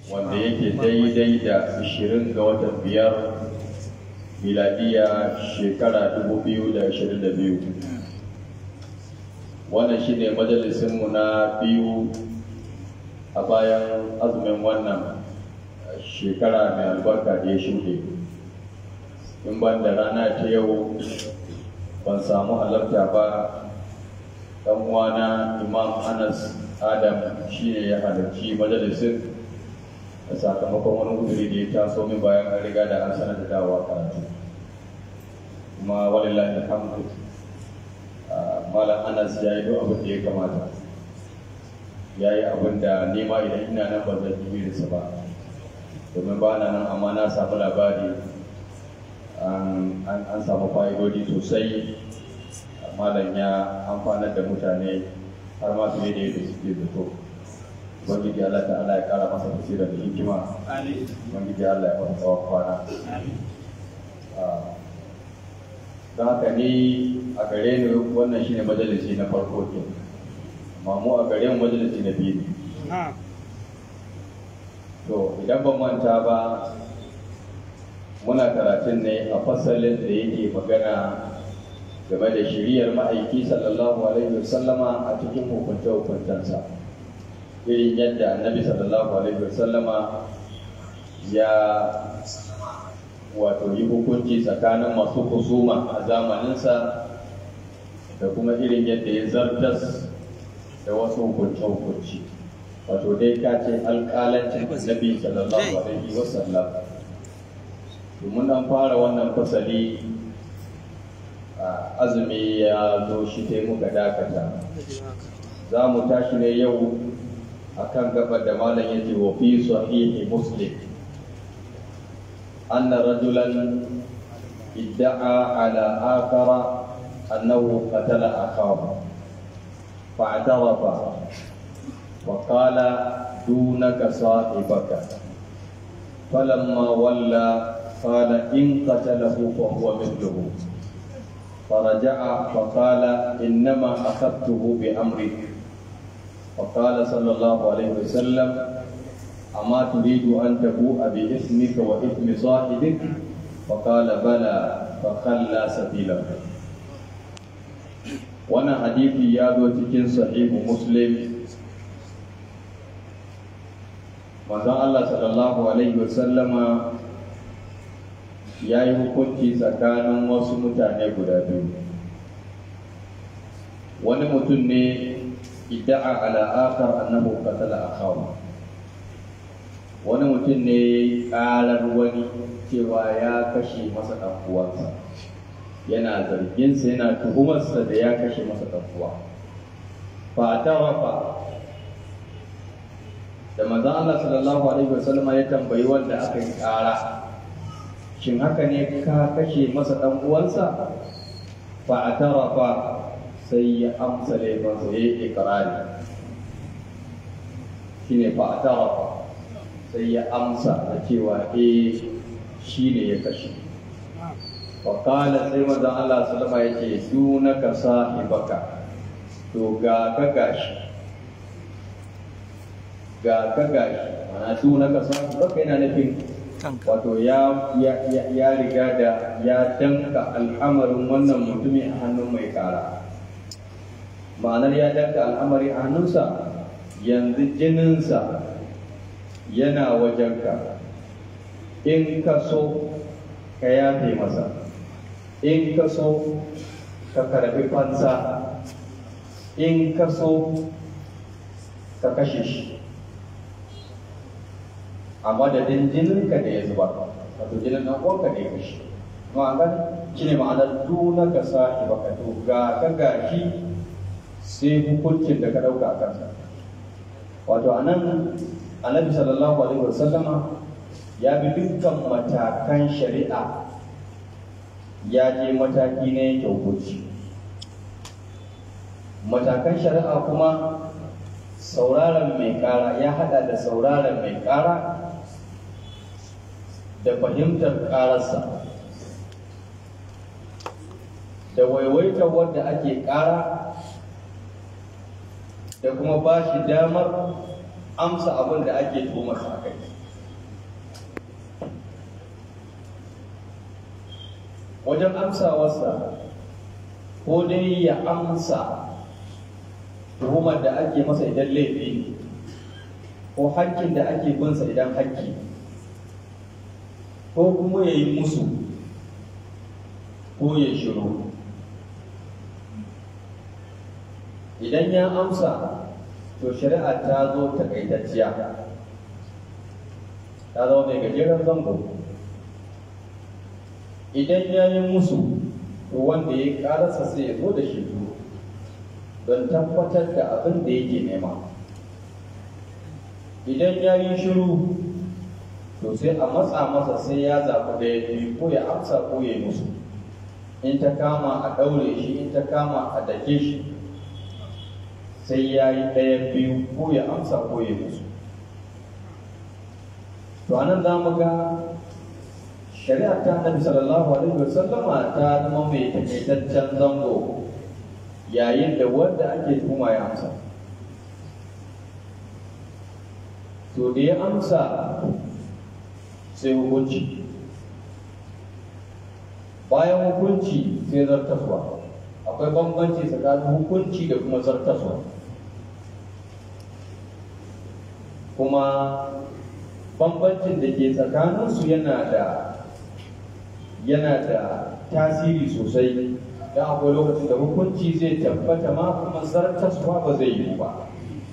wanda yake daidai da 20 ga watan biyar miladiya shekara 2022 wannan shi ne majalisinmu na biyu a bayan azumin wannan shekara mai albarka da ya shuɗe in ban da rana ta yau ban samu halarta ba ɗan uwana imam anas adam shi ne ya halarci majalisin da sakamakon wani uzuri da ya taso min bayan an riga da an sanar da dawowa karatu kuma walillahi alhamdu malam anas ya yi duk abin da ya kamata ya yi abin da nema idan ina nan ba zan yi irinsa ba domin ba na nan amma na samu labari an samu fa'idodi sosai malam ya amfanar da mutane har ma su da yadda suke zato ubangiji Allah ta Allah ya kara masa basira da hikima ubangiji Allah ya masa tsawon kwana don haka ni a gare ni wannan shine majalisi na farko ke amma mu a gare mu majalisi na biyu ne to idan ban manta ba muna karatun ne a fasalin da yake magana game da shiriyar ma'aiki sallallahu alaihi wasallama a cikin hukunce hukuncensa irin yadda annabi sallallahu alaihi wasallama ya wato yi hukunci tsakanin masu kusuma a zamaninsa da kuma irin yadda ya zartas da wasu hukunce-hukunci wato dai ka ce alƙalancin annabi sallallahu alaihi wasallam domin an fara wannan fasali azumi ya zo shi ta muka dakata za mu tashi ne yau akan gabar da malam ya ce wa fi sahihi muslim أن رجلا ادعى على آخر أنه قتل أخاه فاعترف وقال دونك صاحبك فلما ولى قال إن قتله فهو مثله فرجع فقال إنما أخذته بأمرك فقال صلى الله عليه وسلم أما تريد أن تبوء بإثمك وإثم صاحبك فقال بلى فخلى سبيله وانا حديثي يا cikin sahihu muslim manzon Allah sallallahu alaihi wasallama ya yi hukunci tsakanin wasu mutane guda biyu wani mutum ne idda'a ala akar annahu qatala akahu wani mutum ne karar wani cewa ya kashe masa ɗan uwansa yana zarginsa yana tuhumarsa da ya kashe masa ɗan uwa fa rafa da manzon Allah sallallahu alaihi wasallam ya tambayi wanda aka yi ƙara shin haka ne ka kashe masa ɗan uwansa fa rafa sai ya amsa laifinsa ya yi ikrari shine fa rafa sai ya amsa da cewa eh shi ne ya kashe wakala sai mazan Allah salama ya ce dunaka sahibaka to ga ka gashi ga ka gashi mana dunaka sahibaka yana nufin wato ya ya riga da ya danka al'amarin wannan mutumi a hannun mai kara ma'anar ya danka al'amari a hannunsa yanzu jininsa yana wajenka in ka so ka yafe masa in ka so ka karbi fansa in ka so ka kashe shi a madadin jininka da ya zuba wato jinin nan uwanka da ya kashe ma'anar shi ne ma'anar duna ka sa baka to ga ka gashi sai hukuncin da ka ɗauka a kansa wato a nan annabi sallallahu alaihi wasallama ya bi dukkan matakan shari'a ya je mataki na yanke hukunci matakan shari'a kuma sauraron mai kara ya hada da sauraron mai kara da fahimtar kararsa da waiwaitar wadda ake kara da kuma ba shi damar amsa abin da ake tuhumarsa a kai wajen amsawarsa ko dai ya amsa tuhumar da ake masa idan laifi ko hakkin da ake binsa idan hakki ko kuma ya yi musu ko ya shiru idan ya amsa to shari'a ta zo takaitacciya ta zama mai gajeren zango idan ya yi musu to wanda ya karasa sai ya zo da shi don tabbatar da abin da yake nema idan ya yi shiru to sai a matsa masa sai ya zaɓi da ya fi ko ya amsa ko ya yi musu in ta kama a ɗaure shi in ta kama a dake shi sai ya yi ɗaya biyu ko ya amsa ko ya yi musu to anan za mu ga shari'a ta annabi sallallahu alaihi wa sallama ta zama mai takaitaccen zango yayin da wanda ake tuhuma ya amsa to da ya amsa sai hukunci bayan hukunci sai zartaswa akwai bambanci tsakanin hukunci da kuma zartaswa kuma bambancin da ke tsakaninsu yana da yana da tasiri sosai don akwai lokacin da hukunci zai tabbata ma kuma zartaswa ba zai yi ba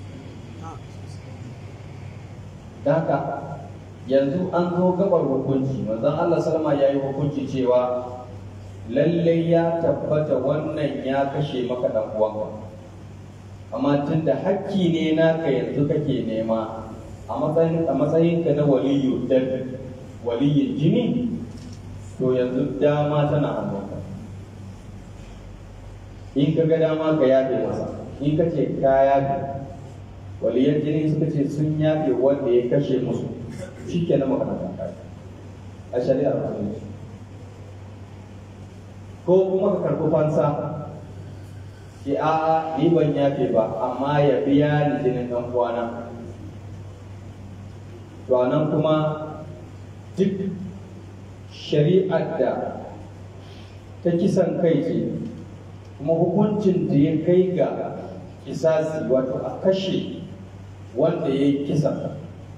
haka yanzu an zo gabar hukunci manzon Allah salama ya yi hukunci cewa lallai ya tabbata wannan ya kashe maka dan uwanka amma tunda hakki ne naka yanzu kake nema a matsayin a matsayin ka na waliyu dan waliyin jini to yanzu dama tana hannunka in ka ga dama ka yafe masa in ka ce ka yafe waliyan jini suka ce sun yafe wanda ya kashe musu shi ke na magana kai a shari'ar musulunci ko kuma ka karɓi fansa ki a ni ban yafe ba amma ya biya ni jinin ɗan uwana to nan kuma duk shari'ar da ta kisan kai ce kuma hukuncin da ya kai ga kisasi wato a kashe wanda ya yi kisan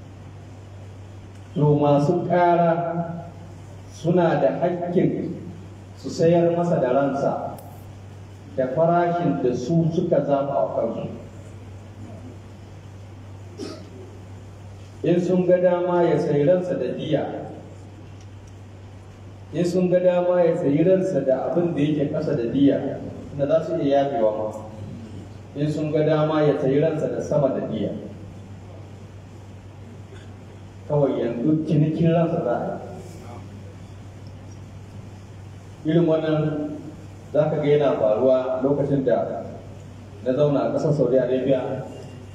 to masu ƙara suna da hakkin su sayar masa da ransa da farashin da su suka zaɓa a kansu in sun ga dama ya sayi ransa da diya in sun ga dama ya sayi ransa da abin da yake ƙasa da diya da za su iya yafewa ma in sun ga dama ya sayi ransa da sama da diya kawai yanzu cinikin ransa za a yi irin wannan za ka ga yana faruwa lokacin da na zauna a ƙasar saudi arabia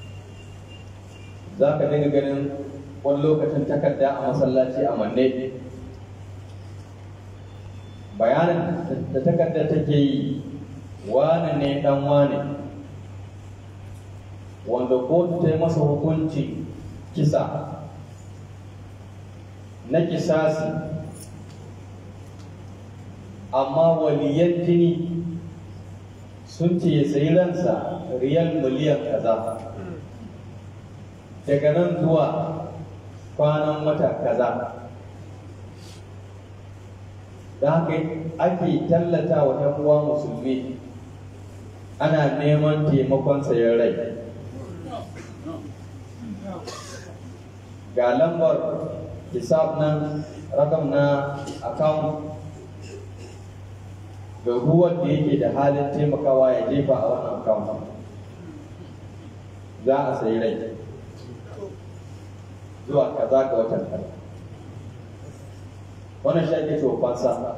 za ka dinga ganin wani lokacin takarda a masallaci a manne bayanin da takarda take yi wane ne dan wane wanda kotu ta yi masa hukunci kisa na kisasi amma waliyan jini sun ce ya sayi ransa riyal miliyan kaza daga nan zuwa kwanan wata kaza da haka ake tallata wa ‘yan uwa musulmi ana neman taimakon sayan rai ga lambar hisab nan rakam na account ga ruwan da yake da halin taimakawa ya jefa a wannan account za a sayi rai zuwa kaza ga watan kaza wannan shi ake cewa fansa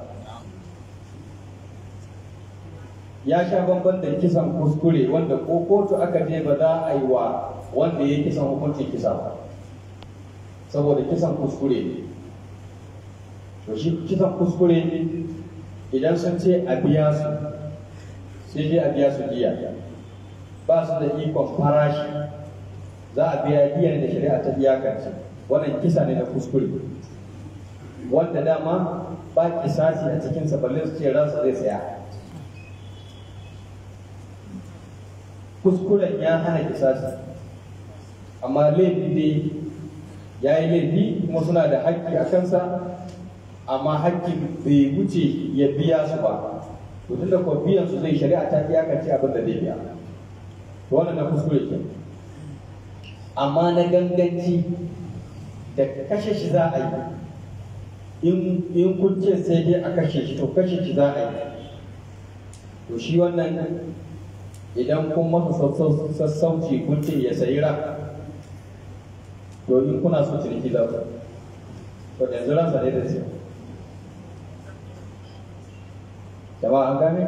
ya sha bamban da kisan kuskure wanda ko kotu aka je ba za a yi wa wanda ya kisan hukuncin kisa ba saboda kisan kuskure ne to shi kisan kuskure idan sun ce a biya su sai dai a biya su jiya ba su da ikon farashi za a biya biyan da shari'a ta iyakance wannan kisa ne na kuskure wanda dama ba kisasi a cikinsa balle su ce ransa zai saya kuskuren ya hana kisasi amma laifi dai ya yi laifi kuma suna da haƙƙi a kansa amma haƙƙin bai wuce ya biya su ba to tunda ko biyan su zai shari'a ta iyakance abin da zai biya to wannan na kuskure ke amma na ganganci da kashe shi za a yi in kun ce sai dai a kashe shi to kashe shi za a yi to shi wannan idan kun masa sassauci kun ce ya sayi ra to in kuna so ciniki za ku to da yanzu ransa ne da siya jama'a an gane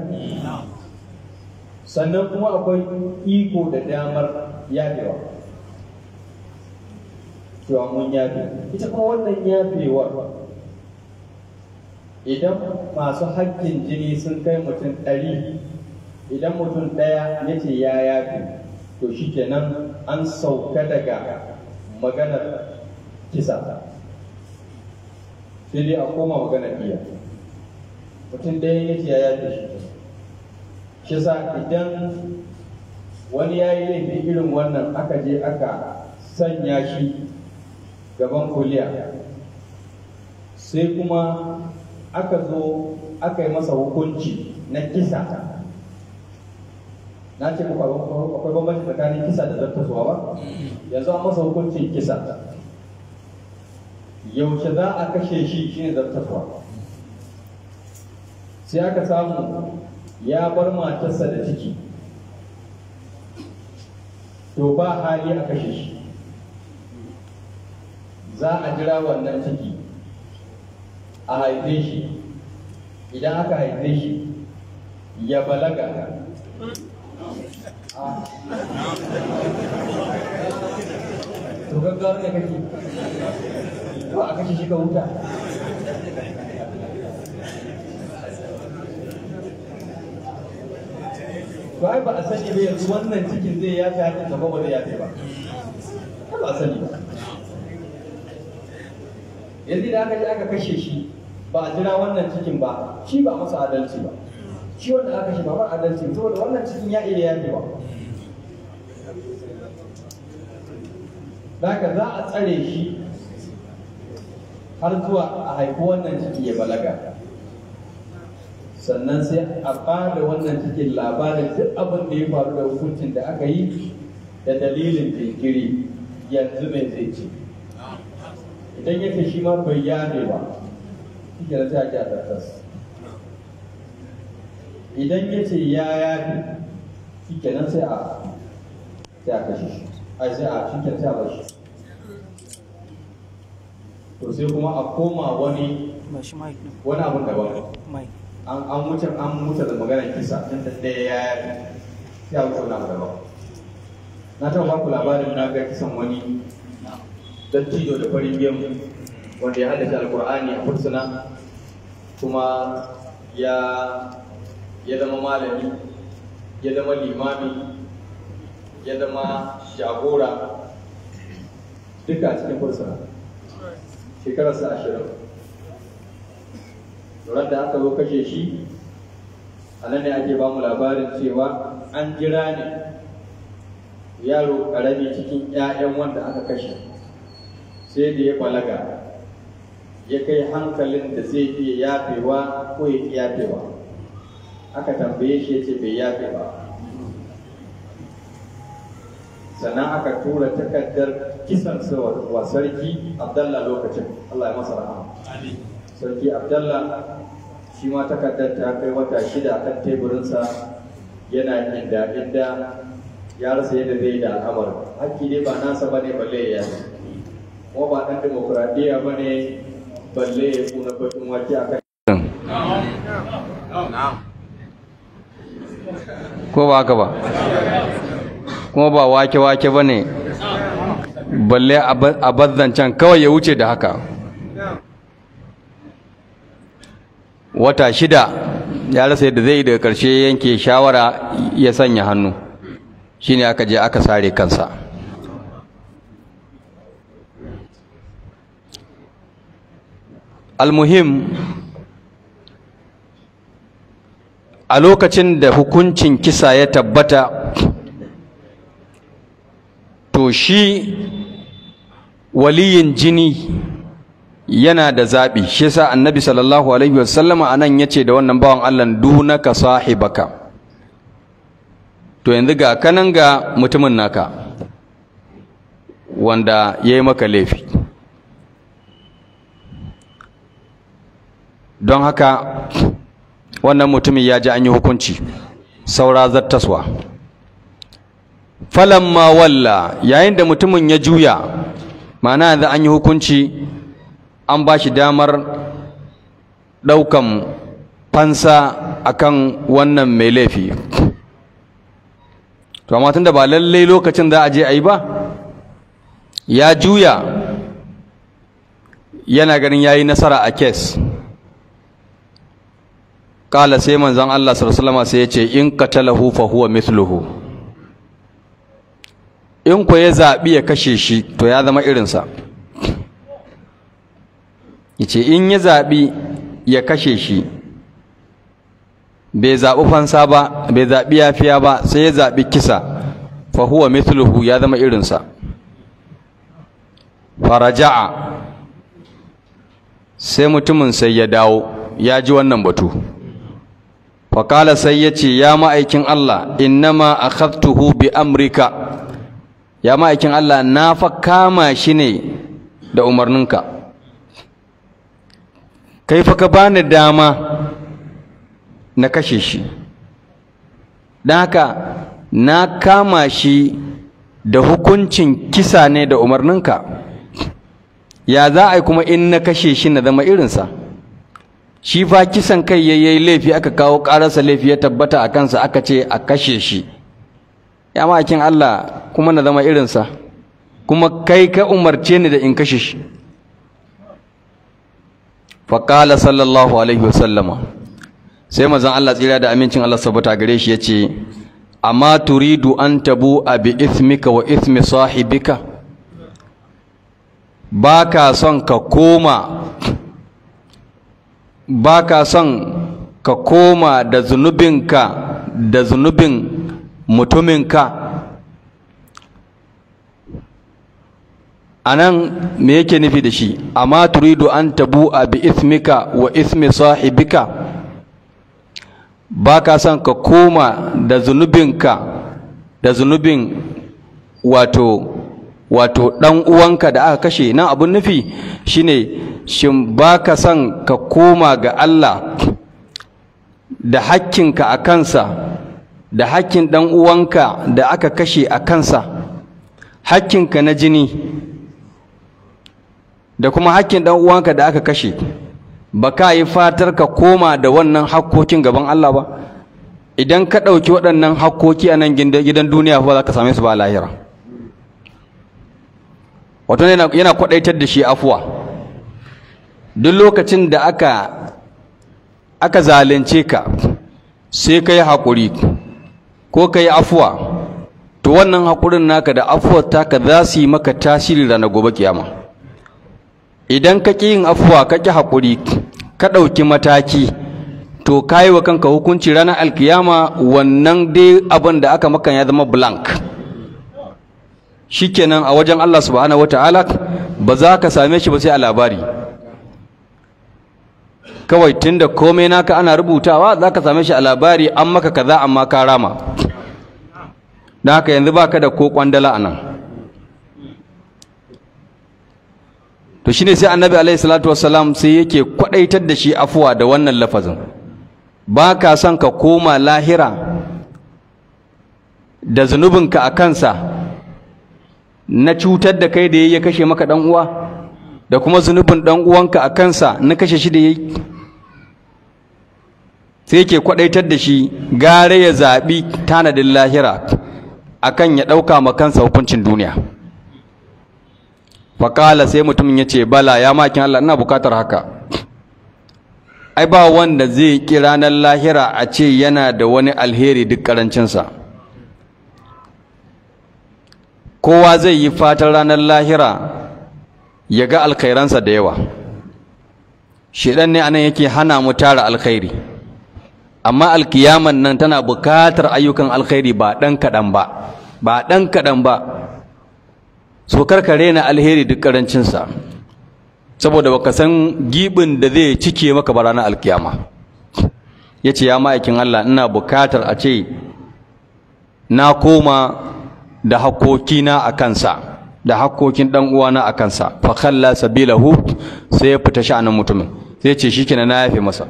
sannan kuma akwai iko da damar yafewa cewa mun yafe ita kuma wannan yafewar idan masu haƙƙin jini sun kai mutum ɗari idan mutum ɗaya ya ce ya yafe to shi kenan an sauka daga maganar kisa sai dai a koma maganar biya mutum ɗaya ya ce ya yafe shi shi sa idan wani ya yi laifi irin wannan aka je aka sanya shi gaban kuliya sai kuma aka zo aka yi masa hukunci na kisa na ce muku akwai bambanci tsakanin kisa da zartaswa ba yanzu an masa hukuncin kisa yaushe za a kashe shi shine zartaswa sai aka samu ya bar matarsa da ciki to ba hali a kashe shi za a jira wannan ciki a haife shi idan aka haife shi ya balaga to gaggawa ne kake to a kashe shi ka huta to ai ba a sani ba yanzu wannan cikin zai yafe hakin gaba ba zai yafe ba ba a sani ba yanzu da aka je aka kashe shi ba a jira wannan cikin ba shi ba masa adalci ba shi wanda aka kashe ba ba adalci saboda wannan cikin ya iya yafe ba Zaka za a tsare shi har zuwa a haifi wannan ciki ya balaga sannan sai a bada wannan cikin labarin duk abin da ya faru da hukuncin da aka yi da dalilin jinkiri yanzu mai zai ce idan ya ce shi ma bai yabe ba shi ke sai a ji a tattas idan ya ce ya yabe shi kenan sai a sai a kashe shi ai sai a shi kenan sai a bashi to sai kuma a koma wani wani abun daban an wuce an wuce da maganar kisa tun da ɗaya ya yabe sai a wuce wani abu daban na taɓa baku labarin na ga kisan wani dattijo da farin gemu wanda ya haddace alkur'ani a fursuna kuma ya ya zama malami ya zama limami ya zama jagora duka a cikin fursuna shekararsa ashirin Duran da aka zo kashe shi a nan ne ake ba mu labarin cewa an jira ne yaro ƙarami cikin 'ya'yan wanda aka kashe sai da ya balaga ya kai hankalin da zai iya yafewa ko ya ƙi yafewa aka tambaye shi ya ce bai yafe ba sannan aka tura takardar kisan wa sarki abdallah lokacin allah ya masa rahama sarki abdallah shi ma takardar ta kai wata shida kan teburinsa yana inda inda ya rasa yadda zai da al'amarin hakki dai ba nasa bane balle ya yi kuma ba ɗan demokuraɗiyya ba ne balle ya kuna bakin wake a kan ko ba haka ba kuma ba wake-wake ba ne balle a bazzancan kawai ya wuce da haka wata shida ya rasa yadda zai daga ƙarshe yanke shawara ya sanya hannu shine aka je aka sare kansa almuhim a lokacin da hukuncin kisa ya tabbata to shi waliyin jini yana da zaɓi shi yasa annabi sallallahu alaihi wasallama anan yace da wannan bawan Allah dunaka sahibaka to yanzu ga kanan ga mutumin naka wanda ya yi maka laifi don haka wannan mutumin ya ji an yi hukunci saura zattaswa falamma walla yayin da mutumin ya juya ma'ana yanzu an yi hukunci an ba shi damar ɗaukan fansa akan wannan mai laifi to amma tunda ba lallai lokacin za a je a yi ba ya juya yana ganin ya yi nasara a kes kala sai manzon Allah sallallahu sai ya ce in qatalahu fa huwa mithluhu in ko ya zabi ya kashe shi to ya zama irinsa yace in ya zabi ya kashe shi bai zabi fansa ba bai zabi yafiya ba sai ya zabi kisa fa huwa mithluhu ya zama irinsa faraja'a sai mutumin sai ya dawo ya ji wannan batu faƙala sai ya ce ya ma'aikin Allah innama akhadtuhu bi amrika ya ma'aikin Allah na fa kama shi ne da umarninka kai fa ka bani dama na kashe shi don haka na kama shi da hukuncin kisa ne da umarninka ya za a yi kuma in na kashe shi na zama irinsa shi fa kisan kai ya yi laifi aka kawo ƙararsa laifi ya tabbata a kansa aka ce a kashe shi ya ma'aikin Allah kuma na zama irinsa kuma kai ka umarce ni da in kashe shi faƙala sallallahu alaihi wasallama sai mazan Allah tsira da amincin Allah sabata gare shi ya ce amma turidu an tabu a bi ithmika wa ithmi sahibika ba ka son ka koma ba ka son ka koma da zunubinka da zunubin mutuminka a nan me yake nufi da shi amma turidu an tabu a bi ismika wa ismi sahibika ba ka son ka koma da zunubinka da zunubin wato wato ɗan uwanka da aka kashe nan abun nufi shine shin ba ka son ka koma ga Allah da hakkinka a kansa da hakkin ɗan uwanka da aka kashe a kansa hakkinka na jini da kuma hakkin ɗan uwanka da aka kashe ba ka yi fatar ka koma da wannan hakkokin gaban Allah ba idan ka ɗauki waɗannan hakkoki a nan gidan duniya ba za ka same su ba a lahira wato yana kwaɗaitar da shi afuwa duk lokacin da aka aka zalunce ka sai ka yi haƙuri ko ka yi afuwa to wannan haƙurin naka da afuwar taka za su yi maka tasiri ranar gobe kiyama idan ka ƙi yin afuwa ka ƙi haƙuri ka ɗauki mataki to ka yi wa kanka hukunci ranar alkiyama wannan dai abin da aka maka ya zama blank shikenan a wajen Allah subhanahu wataala ba za ka same shi ba sai a labari kawai tunda komai naka ana rubutawa za ka same shi a labari an maka kaza amma ka rama don haka yanzu baka da ko kwandala a nan to shine sai annabi alaihi salatu wassalam sai yake kwadaitar da shi afuwa da wannan lafazin ba ka son ka koma lahira da zunubinka a kansa na cutar da kai da ya kashe maka dan uwa da kuma zunubin dan uwanka a kansa na kashe shi da yayi sai yake kwadaitar da shi gare ya zabi tanadin lahira akan ya dauka ma kansa hukuncin duniya faƙala sai mutumin ya ce bala ya makin Allah ina bukatar haka ai ba wanda zai ƙi ranar lahira a ce yana da wani alheri duk ƙarancinsa kowa zai yi fatan ranar lahira ya ga alkhairansa da yawa shedan ne anan yake hana mu tara alkhairi amma alkiyaman nan tana bukatar ayyukan alkhairi ba dan kadan ba ba dan kadan ba so karkare na alheri duk karancin sa saboda baka san gibin da zai cike maka ba ranar alkiyama yace ya ma'aikin Allah ina bukatar a ce na koma da hakokina a kansa da hakkokin dan uwana a kansa fa khalla sabilahu sai ya fita sha'anin mutumin sai ce shikenan na yafe masa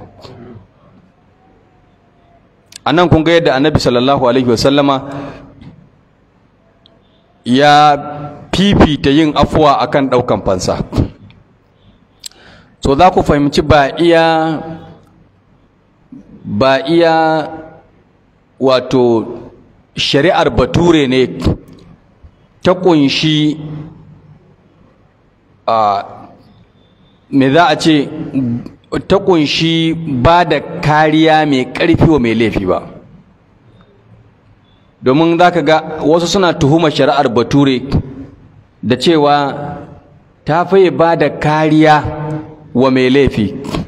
anan kun ga yadda annabi sallallahu alaihi wasallama ya fifita yin afuwa akan daukan fansa so za ku fahimci ba iya ba iya wato shari'ar bature ne ta kunshi a me za a ce ta kunshi ba da kariya mai ƙarfi wa mai laifi ba domin za ka ga wasu suna tuhumar shari'ar bature da cewa ta faye ba da kariya wa mai laifi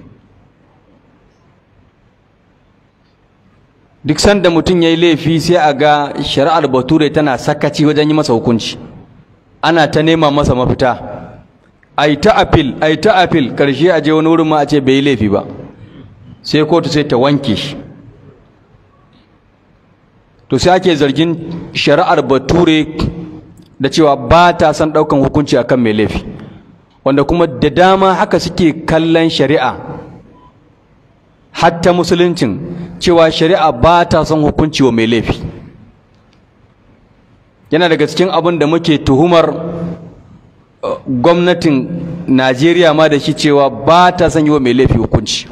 duk sanda mutum ya yi laifi sai a ga shari'ar bature tana sakaci wajen yi masa hukunci ana ta nema masa mafita ai ta apil ai ta apil karshe a je wani wurin ma a ce bai yi laifi ba sai kotu sai ta wanke shi to sai ake zargin shari'ar bature da cewa ba ta son ɗaukan hukunci akan mai laifi wanda kuma da dama haka suke kallon shari'a hatta musuluncin cewa shari'a ba ta son hukunci wa mai laifi yana daga cikin abin da muke tuhumar gwamnatin najeriya ma da shi cewa ba ta son yi wa mai laifi hukunci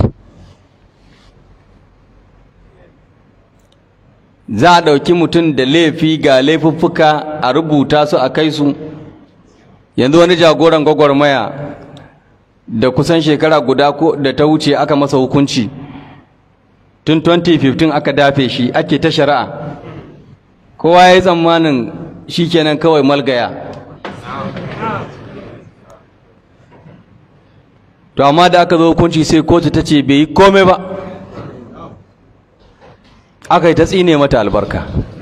za a ɗauki mutum da laifi ga laifuffuka a rubuta su a kai su yanzu wani jagoran gwagwarmaya da kusan shekara guda ko da ta wuce aka masa hukunci tun 2015 aka dafe shi ake ta shari'a kowa ya yi tsammanin shi kenan kawai malgaya to amma da aka zo hukunci sai kotu ta ce bai yi komai ba aka yi ta tsine mata albarka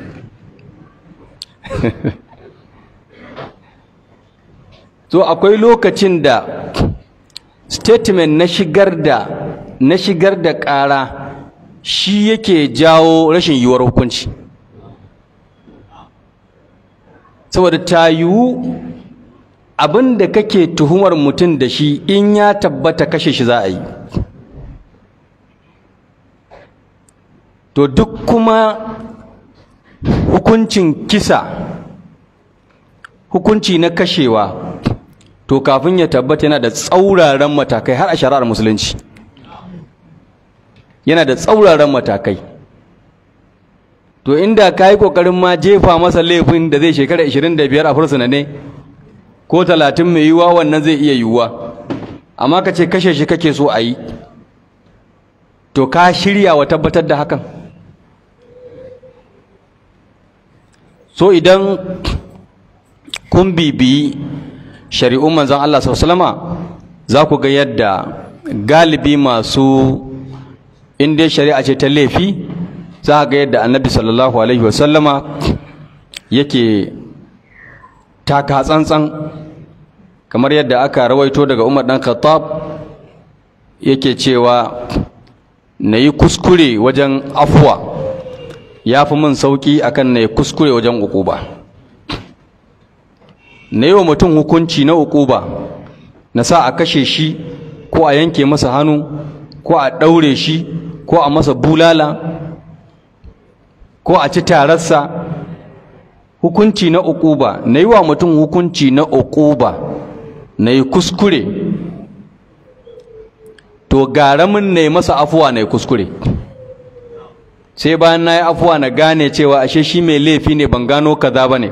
so akwai lokacin da statement na shigar da na shigar da ƙara shi yake jawo rashin yiwuwar hukunci saboda ta yiwu abin da kake tuhumar mutum da shi in ya tabbata kashe shi za a yi to duk kuma hukuncin kisa hukunci na kashewa to kafin ya tabbata yana da tsauraran matakai har a shari'ar musulunci yana da tsauraran matakai to inda ka yi ƙoƙarin ma jefa masa laifin da zai shekara 25 a fursuna ne ko 30 mai yiwuwa wannan zai iya yiwuwa amma ka ce kashe shi kake so a yi to ka shirya wa tabbatar da hakan so idan kun bibiyi shari'un manzon Allah sallama za ku ga yadda galibi masu inda shari'a ce ta laifi za ga yadda annabi sallallahu alaihi wasallama yake taka tsantsan kamar yadda aka rawaito daga Umar dan Khattab yake cewa na yi kuskure wajen afuwa ya fi min sauƙi akan na yi kuskure wajen ukuba na yi wa mutum hukunci na ukuba na sa a kashe shi ko a yanke masa hannu ko a ɗaure shi ko a masa bulala ko a ci tararsa hukunci na ukuba na yi wa mutum hukunci na ukuba na yi kuskure to gara min na yi masa afuwa na yi kuskure sai bayan na yi afuwa na gane cewa ashe shi mai laifi ne ban gano kaza ba ne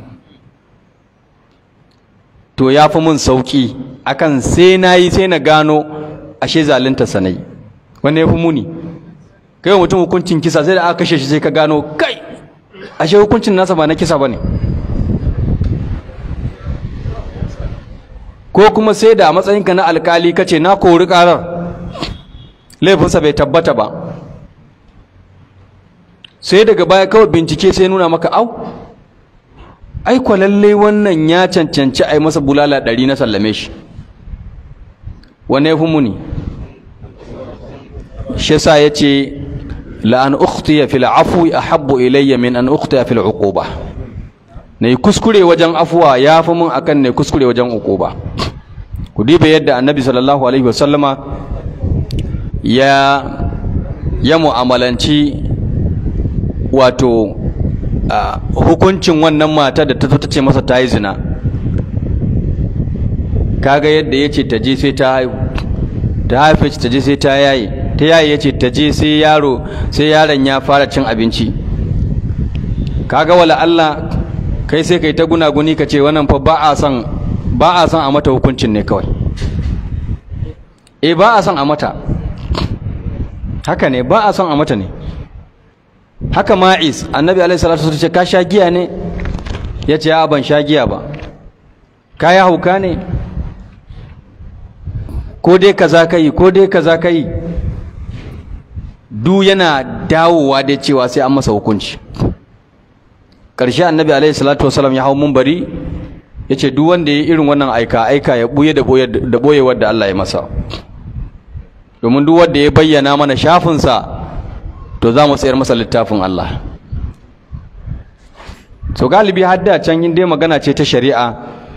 to ya fi mun sauƙi akan sai na yi sai na gano ashe zalunta sanai wanda ya fi muni kai mutum hukuncin kisa sai da aka kashe shi sai ka gano kai ashe hukuncin nasa ba na kisa ba ne ko kuma sai da a matsayinka na alkali ka ce na kori karar laifinsa bai tabbata ba sai daga baya kawai bincike sai nuna maka au ai lalle wannan ya cancanci a yi masa bulala ɗari na sallame shi wane ya fi muni shi sa ya ce la an ukhtiya fil afwi ahabbu ilayya min an ukhtiya fil uquba na yi kuskure wajen afuwa ya fi mun akan ne kuskure wajen uquba ku diba yadda annabi sallallahu alaihi wasallama ya ya mu'amalanci wato hukuncin wannan mata da ta zo ta ce masa ta yi zina kaga yadda ya ce ta je sai ta haihu ta haife ta je sai ta yayi ta yayi ya ce ta je sai yaro sai yaron ya fara cin abinci kaga wala Allah kai sai kai ta gunaguni ka ce wannan fa ba a son ba a son a mata hukuncin ne kawai eh ba a son a mata haka ne ba a son a mata ne haka ma'is annabi alaihi salatu wasallam ce ka sha giya ne ya ce a ban sha giya ba ka ya hauka ne ko dai kaza kai ko dai kaza kai du yana dawowa da cewa sai an masa hukunci ƙarshe annabi alaihi salatu wasallam ya hau mumbari ya ce duk wanda ya yi irin wannan aika aika ya buye da boyewar da Allah ya masa domin duk wanda ya bayyana mana shafinsa to za mu tsayar masa littafin Allah so galibi hadda can yin dai magana ce ta shari'a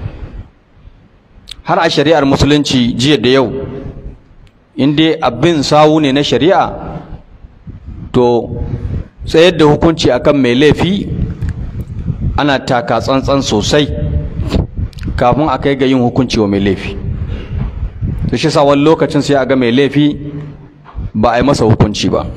har a shari'ar musulunci jiya da yau in dai abin sawu ne na shari'a to tsayar da hukunci akan mai laifi ana taka tsantsan sosai kafin a kai ga yin hukunci wa mai laifi to shi sa wani lokacin sai a ga mai laifi ba a yi masa hukunci ba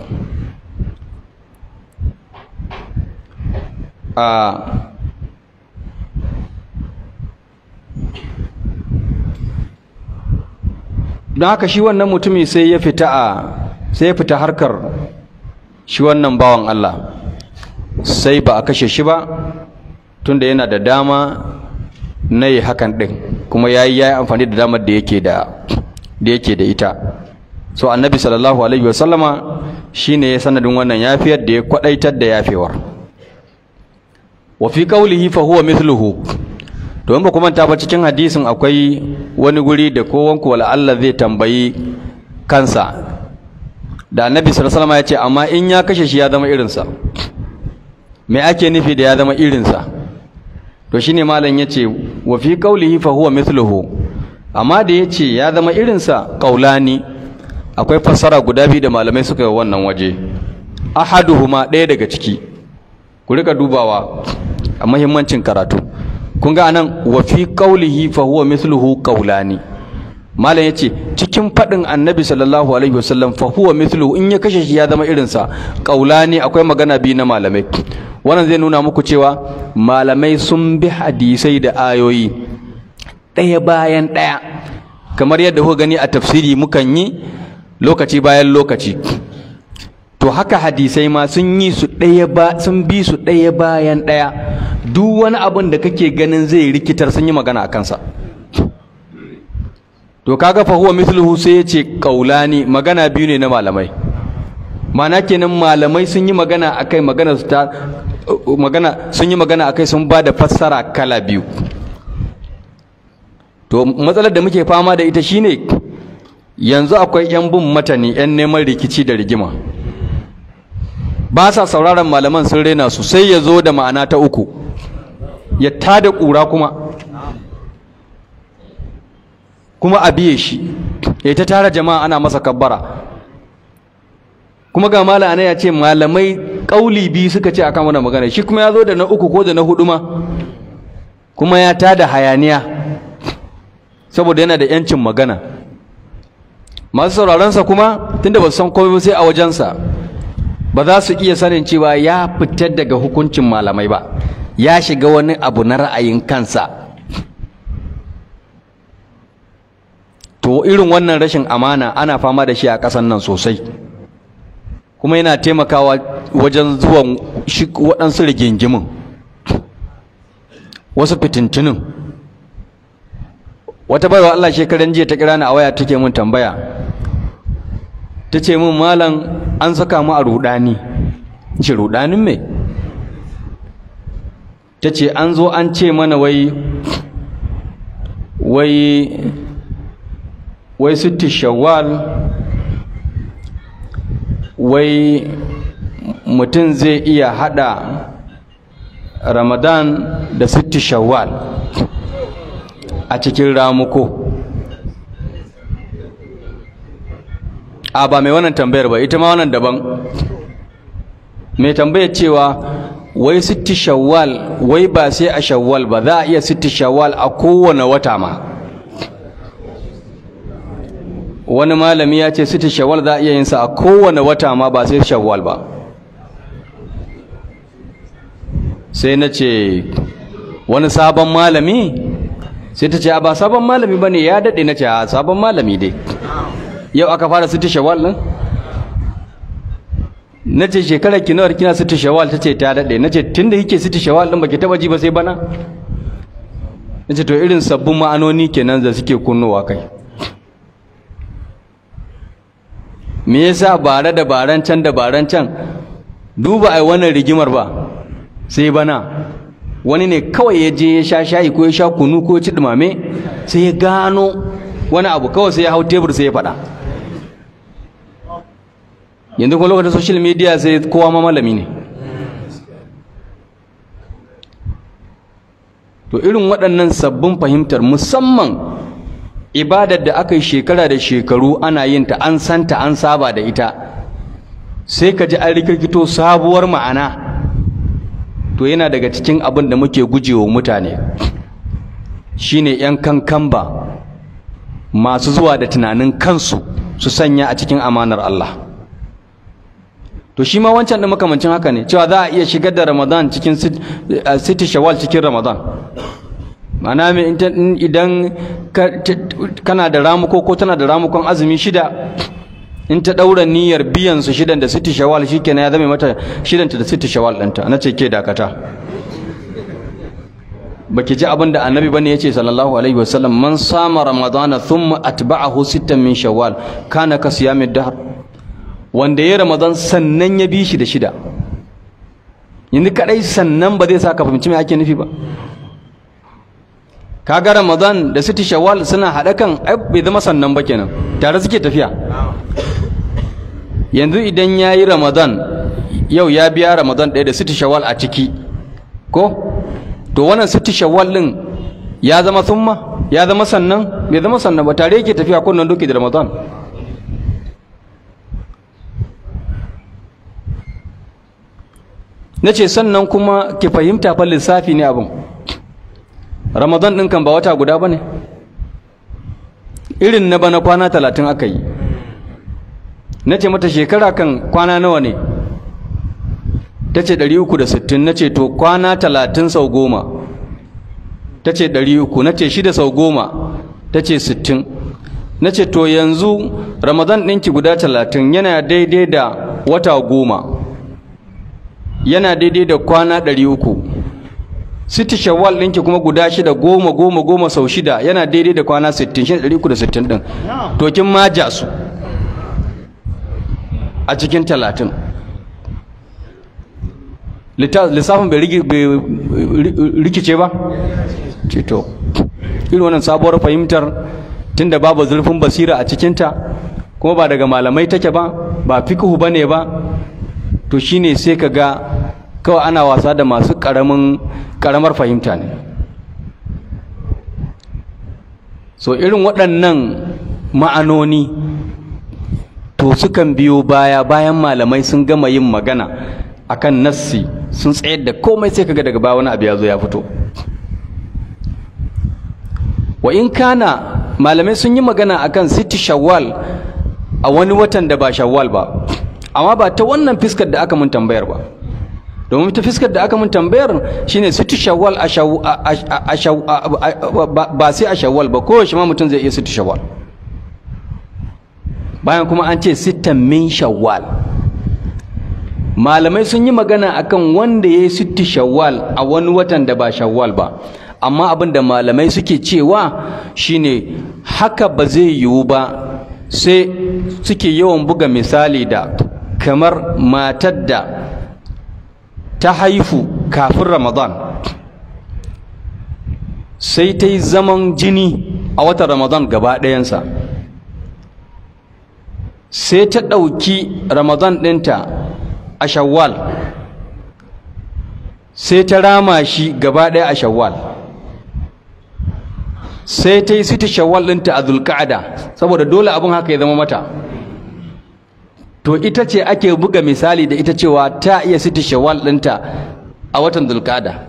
don haka shi wannan mutumi sai ya fita a sai ya fita harkar shi wannan bawan Allah sai ba a kashe shi ba tunda yana da dama na yi hakan ɗin kuma ya yi amfani da damar da yake da da yake da ita so annabi sallallahu alaihi wasallama shine ya sanadin wannan yafiyar da ya kwadaitar da yafewar wa fi qawlihi fa huwa mithluhu to in ba kuma ta ba cikin hadisin akwai wani guri da kowanku wala Allah zai tambayi kansa da annabi sallallahu alaihi wasallam ya ce amma in ya kashe shi ya zama irinsa me ake nufi da ya zama irinsa to shine malam yace wa fi qawlihi fa huwa mithluhu amma da yace ya zama irinsa qaulani akwai fassara guda biyu da malamai suka yi wannan waje ahaduhuma ɗaya daga ciki ku rika dubawa a muhimmancin karatu kun ga anan wa fi qawlihi fa huwa mithluhu qaulani malam yace cikin fadin annabi sallallahu alaihi wasallam fa huwa mithluhu in ya kashe shi ya zama irinsa qaulani akwai magana biyu na malamai wannan zai nuna muku cewa malamai sun bi hadisai da ayoyi ɗaya bayan ɗaya kamar yadda kuka gani a tafsiri mukan yi lokaci bayan lokaci to haka hadisai ma sun yi su ɗaya ba sun bi su ɗaya bayan ɗaya duk wani abin da kake ganin zai rikitar sun yi magana a kansa to kaga fa huwa mithluhu sai ya ce qaulani magana biyu ne na malamai mana kenan malamai sun yi magana akai magana su ta magana sun yi magana akai sun ba da fassara kala biyu to matsalar da muke fama da ita shine yanzu akwai yan bin matani yan neman rikici da rigima ba sa sauraron malaman sun rena su sai ya zo da ma'ana ta uku ya tada ƙura kuma kuma a biye shi ya ta tara jama'a ana masa kabbara kuma ga mala ana ya ce malamai ƙauli biyu suka ce akan wannan magana shi kuma ya zo da na uku ko da na hudu ma kuma ya tada hayaniya saboda yana da yancin magana masu sauraronsa kuma tunda ba su san komai sai a wajensa ba za su iya sanin cewa ya fitar daga hukuncin malamai ba ya shiga wani abu na ra'ayin kansa to irin wannan rashin amana ana fama da shi a ƙasan nan sosai kuma yana taimakawa wajen zuwan waɗansu rigingimin wasu fitintinin wata baiwa Allah shekaran jiya ta kira ni a waya take mun tambaya ta ce min malam an saka mu a rudani ce rudanin me ta ce an zo an ce mana wai wai wai sitti shawwal wai mutum zai iya hada ramadan da sitti shawwal a cikin ramuko a ba mai wannan tambayar ba ita ma wannan daban mai tambayar cewa wai sitti shawwal wai ba sai a shawwal ba za a iya sitti shawwal a kowane wata ma wani malami ya ce sitti shawwal za a iya yin sa a kowane wata ma ba sai shawwal ba sai na ce wani sabon malami sai ta ce ba sabon malami ba ne ya daɗe na ce a sabon malami dai yau aka fara sitti shawwal ɗin na ce shekarar ki nawar kina sitti shawwal ta ce ta daɗe na ce tun da kike sitti shawwal ɗin ba ki taɓa ji ba sai bana na ce to irin sabbin ma'anoni kenan da suke kunnowa kai me yasa bare da baran can da baran can duba ai wannan rigimar ba sai bana wani ne kawai ya je ya sha shayi ko ya sha kunu ko ya ci dumame sai ya gano wani abu kawai sai ya hau tebur sai ya faɗa yanzu kuma lokacin social media sai kowa ma malami ne to irin waɗannan sabbin fahimtar musamman ibadar da aka yi shekara da shekaru ana yin ta an santa an saba da ita sai ka ji an rikirkito sabuwar ma'ana to yana daga cikin abin da muke gujewa mutane shine yan kankamba masu zuwa da tunanin kansu su sanya a cikin amanar Allah to shi ma wancan da makamancin haka ne cewa za a iya shigar da Ramadan cikin siti shawwal cikin Ramadan mana idan kana da ramuko ko tana da ramukon azumi shida in ta daura niyyar biyan su shidan da siti shawwal shikenan ya zame mata shidanta da siti shawwal ɗinta na ce ke dakata baki ji abin da annabi bane yace sallallahu alaihi wasallam man sama ramadana thumma atba'ahu sittan min shawwal kana ka siyamid dahr wanda ya ramadan sannan ya bi shi da shida yanzu kadai sannan ba zai sa ka fahimci me ake nufi ba kaga ramadan da siti shawwal suna haɗa kan ai bai zama sannan ba kenan tare suke tafiya yanzu idan ya yi ramadan yau ya biya ramadan ɗaya da siti shawwal a ciki ko to wannan siti shawwal ɗin ya zama summa ya zama sannan bai zama sannan ba tare yake tafiya kunnan doki da ramadan na ce sannan kuma ki fahimta fa lissafi ne abin ramadan ɗin kan ba wata guda ba ne irin na bana kwana talatin aka yi na ce mata shekara kan kwana nawa ne ta ce ɗari uku da sittin na ce to kwana talatin sau goma ta ce ɗari uku na ce shida sau goma ta ce sittin na ce to yanzu ramadan ɗinki guda talatin yana daidai da wata goma yana daidai da kwana ɗari uku siti shawwal ɗinki kuma guda shida goma goma goma sau shida yana daidai da kwana sittin shi ɗari uku da sittin ɗin to kin maja su a cikin talatin lissafin bai rikice ba ce to irin wannan sabuwar fahimtar tunda babu zurfin basira a cikinta kuma ba daga malamai take ba ba fikihu ba ne ba to shine sai ka ga kawai ana wasa da masu ƙaramin ƙaramar fahimta ne so irin waɗannan ma'anoni to sukan biyo baya bayan malamai sun gama yin magana akan nassi sun tsayar da komai sai kaga daga baya wani abu ya zo ya fito wa in kana malamai sun yi magana akan siti shawwal a wani watan da ba shawwal ba amma ba ta wannan fiskar da aka mun tambayar ba domin ta fiskar da aka mun tambayar shine siti shawwal ba sai a shawwal ba kowace ma mutum zai iya siti shawwal bayan kuma an ce sittan min shawwal malamai sun yi magana akan wanda ya yi sitti shawwal a wani watan da ba shawwal ba amma abin da malamai suke cewa shine haka ba zai yiwu ba sai suke yawan buga misali da kamar matar da ta haifu kafin ramadan sai ta yi zaman jini a watan ramadan gaba ɗayansa sai ta ɗauki ramadan ɗinta a shawwal sai ta rama shi gaba ɗaya a shawwal sai ta yi sita shawwal ɗinta a zulka'ada saboda dole abin haka ya zama mata to ita ce ake buga misali da ita cewa ta iya sita shawwal ɗinta a watan zulka'ada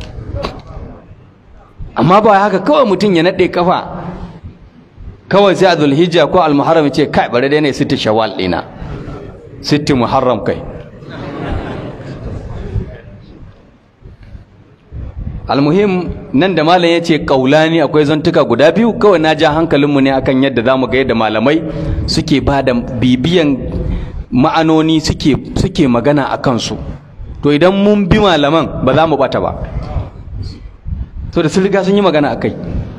amma ba haka kawai mutum ya naɗe kafa kawai sai a zulhijja ko almuharram ya ce kai bari dai ne sita shawwal ɗina sitti muharram kai almuhim nan da malam ya ce kaulani akwai zantuka guda biyu kawai na ja hankalinmu ne akan yadda za mu ga yadda malamai suke ba da bibiyan ma'anoni suke suke magana a kansu to idan mun bi malaman ba za mu bata ba to da sun riga sun yi magana a kai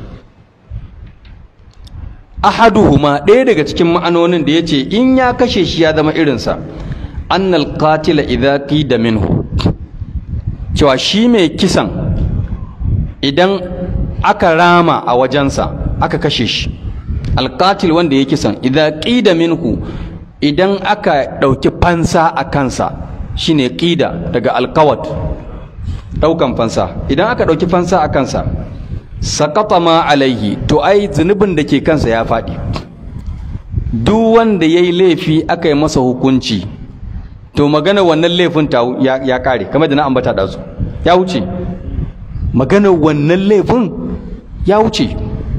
ahaduhuma ɗaya daga cikin ma'anonin da ya ce in ya kashe shi ya zama irinsa annal qatila idza qida minhu cewa shi mai kisan idan aka rama a wajensa aka kashe shi alkatil wanda ya kisan idan ƙida minhu idan aka ɗauki fansa a kansa shine ƙida daga alkawat ɗaukan fansa idan aka ɗauki fansa a kansa saƙafa ma alaihi to ai zunubin da ke kansa ya faɗi duk wanda ya yi laifi aka yi masa hukunci to magana wannan laifin ya ƙare kamar da na ambata ɗazu ya wuce maganar wannan laifin ya wuce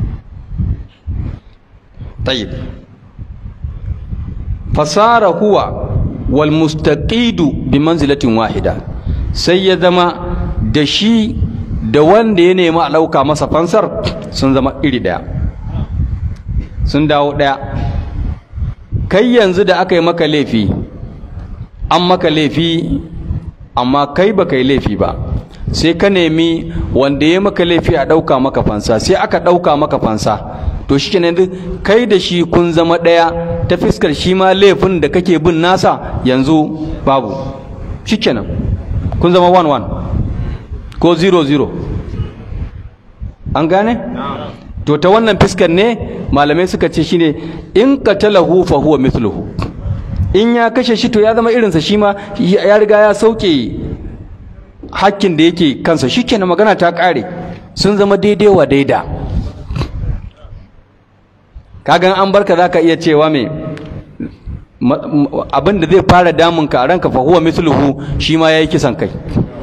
tayyib fasara huwa wal mustaqidu bi manzilatin wahida sai ya zama da shi da wanda ya nemi a ɗauka masa fansar sun zama iri ɗaya sun dawo ɗaya kai yanzu da aka yi maka laifi an maka laifi amma kai ba kai laifi ba sai ka nemi wanda ya maka laifi a ɗauka maka fansa sai aka ɗauka maka fansa to shi kenan kai da shi kun zama ɗaya ta fiskar shi ma laifin da kake bin nasa yanzu babu shi kenan kun zama one one ko zero zero an gane to ta wannan fiskar ne malamai suka ce shine in qatalahu fa huwa mithluhu in ya kashe shi to ya zama irinsa shi ma ya riga ya sauke hakkin da yake kansa shikenan magana ta kare sun zama daidai wa daida kagan an barka zaka iya cewa me abin da zai fara damun ka a ranka fa huwa mithluhu shi ma yayi kisan kai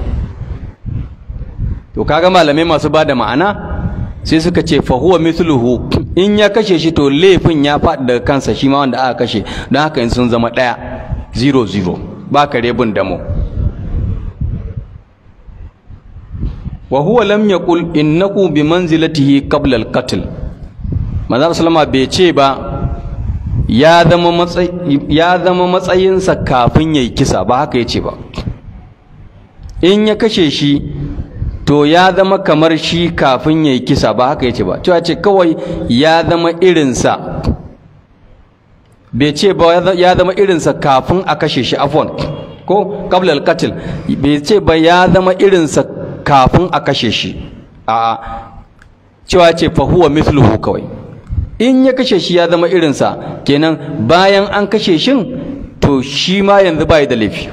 to kaga malamai masu bada ma'ana sai suka ce fa huwa mithluhu in ya kashe shi to laifin ya faɗi daga kansa shi ma wanda aka kashe don haka in sun zama ɗaya zero zero ba ka rebin damo wa huwa lam yaqul innahu bi manzilatihi qabla al-qatl manzo sallama bai ce ba ya zama matsayi ya zama matsayinsa kafin yayi kisa ba haka yace ba in ya kashe shi to ya zama kamar shi kafin yayi kisa ba haka yace ba cewa ce kawai ya zama irinsa bai ce ba ya zama irinsa kafin a kashe shi afwan ko qabla al-qatl bai ce ba ya zama irinsa kafin a kashe shi a cewa ce fa huwa mithluhu kawai in ya kashe shi ya zama irinsa kenan bayan an kashe shin to shi ma yanzu bai da laifi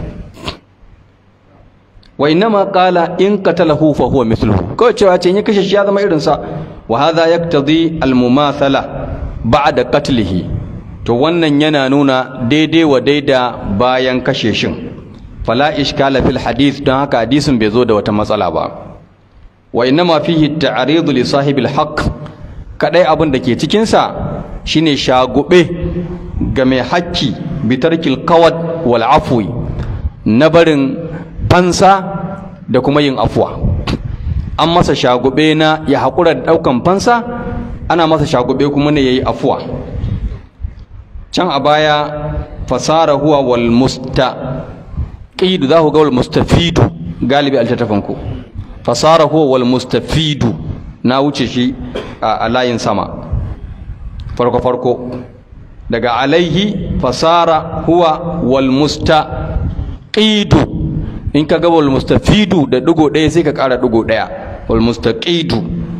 wa innama qala in qatalahu fa huwa mithluhu kawai cewa ce in ya kashe shi ya zama irinsa wa hadha yaqtadi al-mumathala ba'da qatlihi to wannan yana nuna daidai wa daida bayan kashe shin fala ishkala fil hadith don haka hadisin bai zo da wata matsala ba wa innama fihi ta'ridu li sahibil haqq kadai abin da ke cikin sa shine shagube ga mai hakki bi tarkil qawad wal afwi na barin fansa da kuma yin afwa an masa shagube na ya haƙura da ɗaukan fansa ana masa shagube kuma ne yayi afwa can a baya fasara huwa wal musta qidu za ku ga wal mustafidu galibi altattafanku fasara huwa wal mustafidu na wuce shi a layin sama farko farko daga alaihi fasara huwa wal mustaqidu in ka ga wal mustafidu da digo ɗaya sai ka ƙara digo ɗaya wal mustaqidu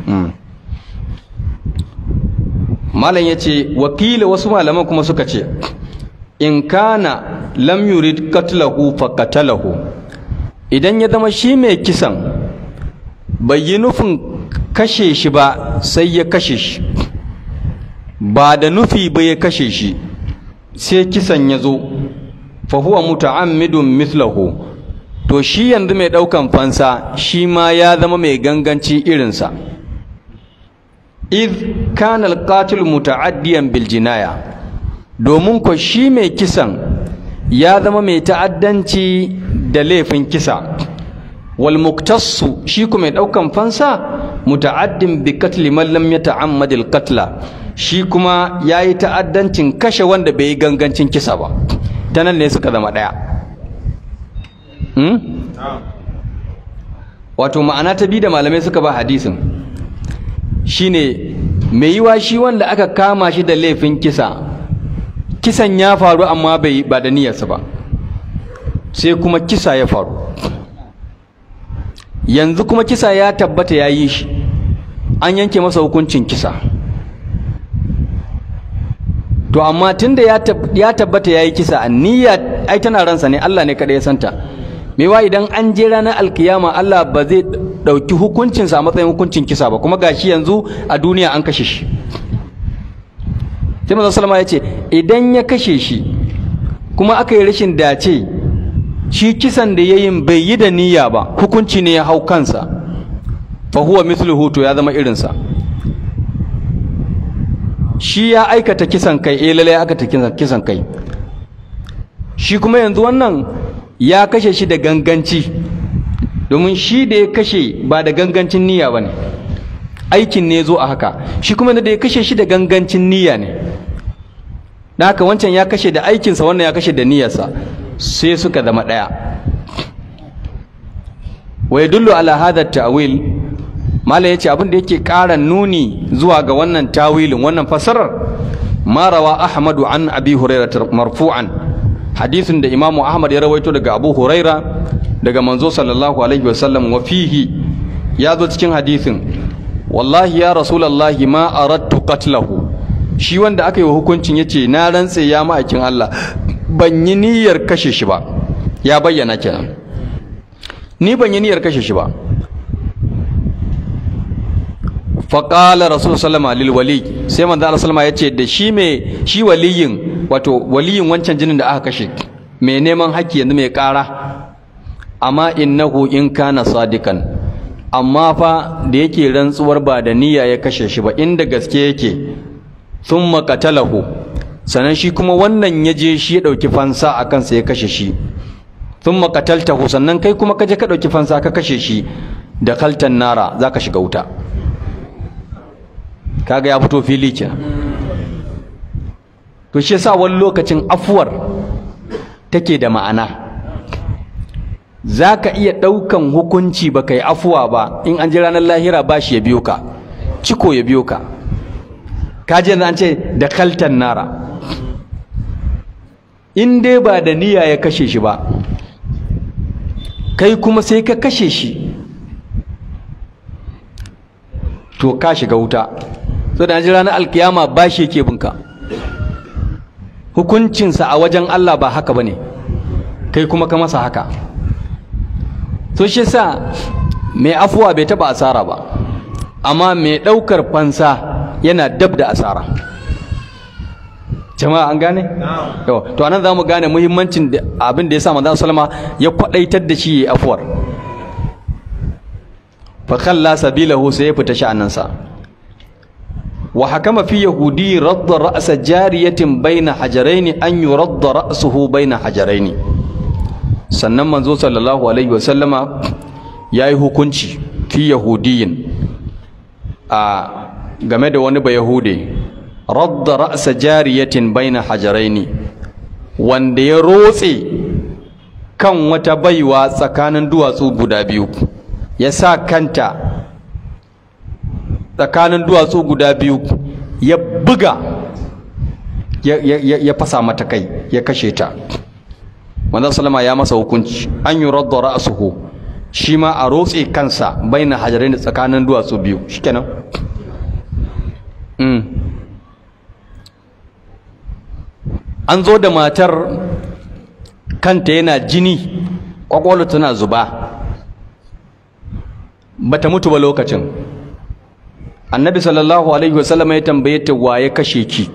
malam yace wakila wasu malaman kuma suka ce in kana lam yurid katlahu fa qatalahu idan ya zama shi mai kisan bai yi nufin kashe shi ba sai ya kashe shi ba da nufi ba ya kashe shi sai kisan ya zo fa huwa muta'ammidun mithlahu to shi yanzu mai daukan fansa shi ma ya zama mai ganganci irinsa id kana alqatil muta'addiyan bil jinaya domin ko shi mai kisan ya zama mai ta'addanci da laifin kisa wal muktassu shi kuma mai daukan fansa muta'addin bi qatli man lam yata'ammad al qatla shi kuma yayi ta'addancin kashe wanda bai yi gangancin kisa ba ta nan ne suka zama daya hmm? wato ma'ana ta bi da malamai suka ba hadisin shine mai yiwa shi wanda aka kama shi da laifin kisa kisan ya faru amma bai ba da niyyarsa ba sai kuma kisa ya faru yanzu kuma kisa ya tabbata ya yi shi an yanke masa hukuncin kisa to amma tunda ya tabbata ya yi kisa niyya ai tana ransa ne Allah ne kada ya santa mewa idan an je ranar alkiyama Allah ba zai ɗauki hukuncinsa a matsayin hukuncin kisa ba kuma gashi yanzu a duniya an kashe shi sai manzon salama ya ce idan ya kashe shi kuma aka yi rashin dace shi kisan da yayin bai yi da niyya ba hukunci ne ya hau kansa fa huwa mithluhu to ya zama irinsa shi ya aikata kisan kai eh lalle aka ta kisan kai shi kuma yanzu wannan ya kashe shi da ganganci domin shi da ya kashe ba da gangancin niyya ba ne aikin ne zo a haka shi kuma da ya kashe shi da gangancin niyya ne da haka wancan ya kashe da aikinsa wannan ya kashe da niyyarsa sai suka zama ɗaya wa yadullu ala hadha ta'wil mala yace abin da yake ƙara nuni zuwa ga wannan tawilin wannan fasarar ma rawa ahmadu an abi hurairah marfu'an hadisin da imamu ahmad ya rawaito daga abu huraira daga manzo sallallahu alaihi wasallam wa fihi ya zo cikin hadisin wallahi ya rasulallahi ma aradtu qatlahu shi wanda aka yi wa hukuncin yace na rantse ya ma'aikin Allah ban yi niyyar kashe shi ba ya bayyana kenan ni ban yi niyyar kashe shi ba faƙala rasul sallama lil wali sai manzo Allah sallama yace da shi me shi waliyin wato waliyin wancan jinin da aka kashe mai neman haƙƙi yanzu mai ƙara amma innahu in kana sadikan amma fa da yake rantsuwar ba da niyya ya kashe shi ba inda gaske yake thumma qatalahu sannan shi kuma wannan ya je shi ya ɗauki fansa a kansa ya kashe shi thumma qataltahu sannan kai kuma ka je ka ɗauki fansa ka kashe shi da kaltan nara zaka shiga wuta kaga ya fito fili kenan to shi yasa wani lokacin afuwar take da ma'ana zaka iya ɗaukan hukunci baka yi afuwa ba in an ji ranar lahira ba shi ya biyo ka ciko ya biyo ka kaji yanzu an ce da kaltan nara in dai ba da niyya ya kashe shi ba kai kuma sai ka kashe shi to ka shiga wuta so da ji ranar alkiyama ba shi yake binka hukuncinsa a wajen Allah ba haka ba ne kai kuma ka masa haka so shi sa mai afuwa bai taba asara ba amma mai ɗaukar fansa yana dab da asara jama'a an gane? to anan za mu gane muhimmancin abin da ya sa manzan salama ya kwaɗaitar da shi ya afuwar fakalla sabilahu sai ya fita sha'aninsa wa hakama fi yahudi radda ra'sa jariyatin baina hajaraini an yuradda ra'suhu baina hajaraini sannan manzo sallallahu alaihi wa sallama yayi hukunci fi yahudiyin a game da wani bayahude radda ra'sa jariyatin baina hajaraini wanda ya rotse kan wata baiwa tsakanin duwatsu guda biyu ya sa kanta tsakanin duwatsu guda biyu ya buga ya fasa mata kai ya kashe ta manzon salama ya masa hukunci an yi radda ra'asuhu shi ma a rotse kansa baina hajarai da tsakanin duwatsu biyu shikenan mm. an zo da matar kanta yana jini kwakwalwa tana zuba bata mutu ba lokacin annabi sallallahu alaihi wasallam ya tambaye ta waye kashe ki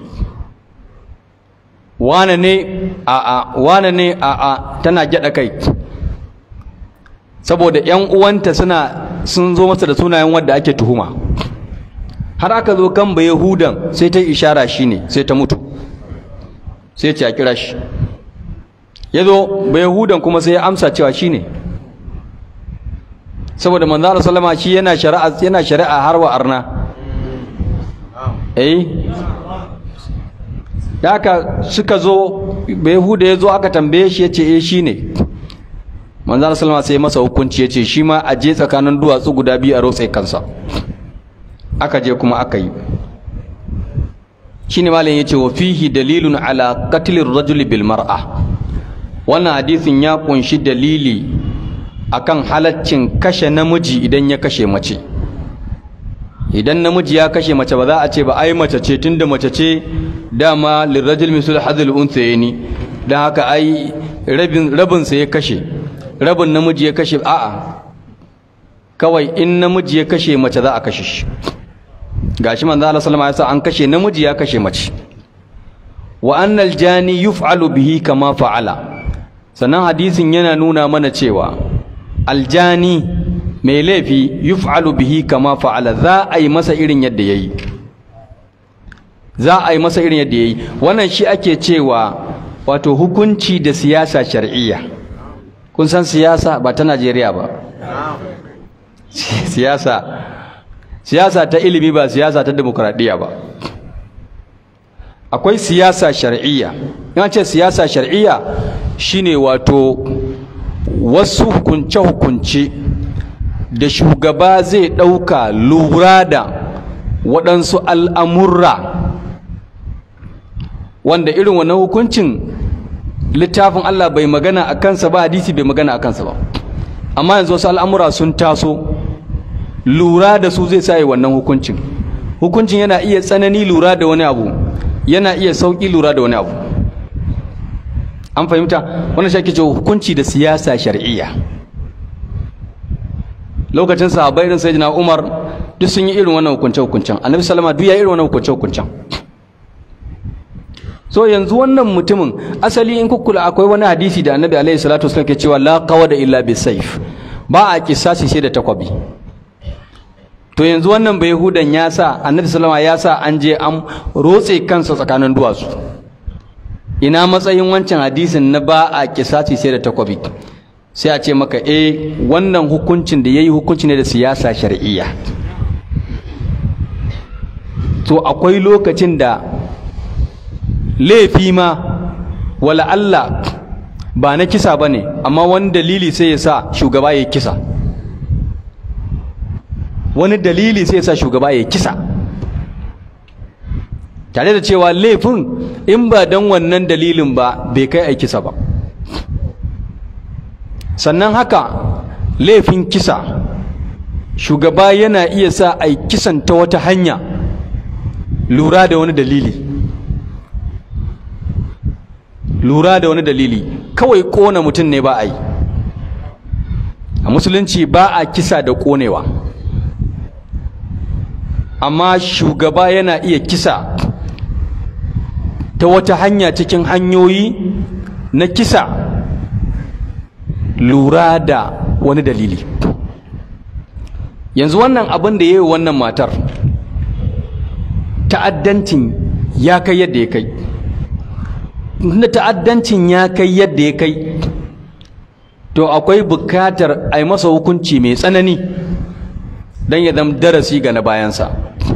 wane ne a a wane ne a a tana gyada kai saboda yan uwanta suna sun zo masa da sunayen wanda ake tuhuma har aka zo kan ba yahudan sai ta ishara shine sai ta mutu sai ce a kira shi ya zo ba yahudan kuma sai ya amsa cewa shine saboda manzo Allah sallama shi yana shari'a yana shari'a har wa arna eh da haka suka zo bai huda ya zo aka tambaye shi ya ce eh shi ne manzana salama sai masa hukunci ya ce shi ma a je tsakanin duwatsu guda biyu a rotse kansa aka je kuma aka yi shi ne malin ya ce wa fihi dalilun ala katilin rajuli bil mar'a wannan hadisin ya kunshi dalili akan halaccin kashe namiji idan ya kashe mace idan namiji ya kashe mace ba za a ce ba ai mace ce tunda mace ce dama lirrajul misul hadhil unsayni dan haka ai rabin rabin sa ya kashe rabin namiji ya kashe a'a kawai in namiji ya kashe mace za a kashe shi gashi manzo Allah sallallahu alaihi wasallam an kashe namiji ya kashe mace wa annal jani yuf'alu bihi kama fa'ala sannan hadisin yana nuna mana cewa aljani mai laifi yuf'alu bihi kama fa'ala za a yi masa irin yadda yayi za a yi masa irin yadda yayi wannan shi ake cewa wato hukunci da siyasa shar'iyya kun san siyasa ba ta Najeriya ba siyasa siyasa ta ilimi ba siyasa ta demokradiyya ba akwai siyasa shar'iyya in ce siyasa shar'iyya shine wato wasu hukunce-hukunce da shugaba zai ɗauka lura da waɗansu al'amurra wanda irin wannan hukuncin littafin Allah bai magana a kansa ba hadisi bai magana a kansa ba amma yanzu wasu al'amura sun taso lura da su zai sa yi wannan hukuncin hukuncin yana iya tsanani lura da wani abu yana iya sauƙi lura da wani abu an fahimta wannan shi ake cewa hukunci da siyasa shar'iyya lokacin sahabbai irin sayyidina Umar duk sun yi irin wannan hukunce hukuncen Annabi sallama duk ya irin wannan hukunce hukuncen so yanzu wannan mutumin asali in kukkula akwai wani hadisi da Annabi alaihi salatu wasallam ke cewa la qawada illa bisayf ba a kisasi sai da takwabi to yanzu wannan bai hudan ya sa Annabi sallama ya sa an je an rotse kansa tsakanin duwatsu ina matsayin wancan hadisin na ba a kisasi sai da takwabi sai a ce maka eh wannan hukuncin da yayi hukunci ne da siyasa shar'iyya to akwai lokacin da laifi ma wala Allah ba na kisa bane amma wani dalili sai ya sa shugaba ya kisa wani dalili sai ya sa shugaba ya kisa tare da cewa laifin in ba don wannan dalilin ba bai kai a kisa ba sannan haka laifin kisa shugaba yana iya sa a kisan ta wata hanya lura da wani dalili lura da wani dalili kawai kona mutum ne ba a yi a musulunci ba a kisa da konewa amma shugaba yana iya kisa ta wata hanya cikin hanyoyi na kisa lura da wani dalili yanzu wannan abin da ya yi wannan matar ta'addancin ya kai yadda ya kai na ta'addancin ya kai yadda ya kai to akwai bukatar a yi masa hukunci mai tsanani don ya zama darasi ga na bayansa